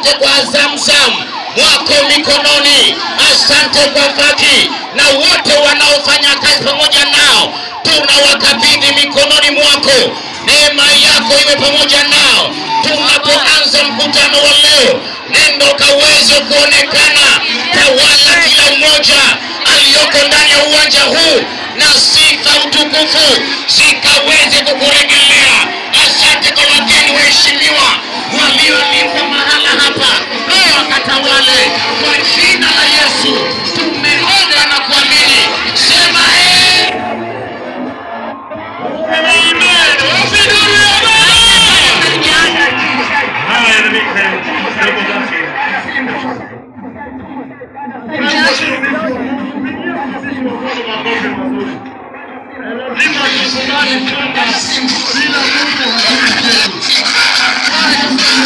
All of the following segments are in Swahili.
asante kwa Zamzam wako mikononi, asante kwa Faki na wote wanaofanya kazi pamoja nao, tunawakabidhi mikononi mwako. Neema yako iwe pamoja nao tunapoanza mkutano wa leo, nendo kaweze kuonekana, tawala kila mmoja aliyoko ndani ya uwanja huu, na sifa utukufu zikaweze kukurejelea. Asante kwa wageni waheshimiwa walioalikwa mahala hapa, leo wakatawale kwa jina la Yesu. Tumeomba na kuamini, sema eh. Haya, na mimi ndio basi. Lazima tukubali kwamba bila Mungu hakuna kitu.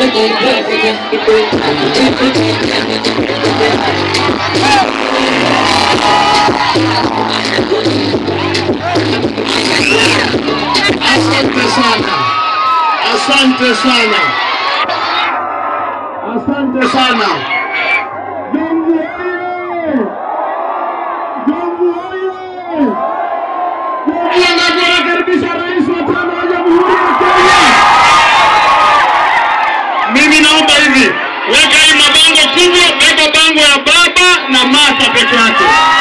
Asante sana, asante sana, asante sana. Jomvu oye! Jomvu oye! Jomvu anakaribisha rais wa tano wa Jamhuri ya Kenya. Mimi naomba hivi, weka hii mabango kubwa, weka bango ya baba na mata peke yake.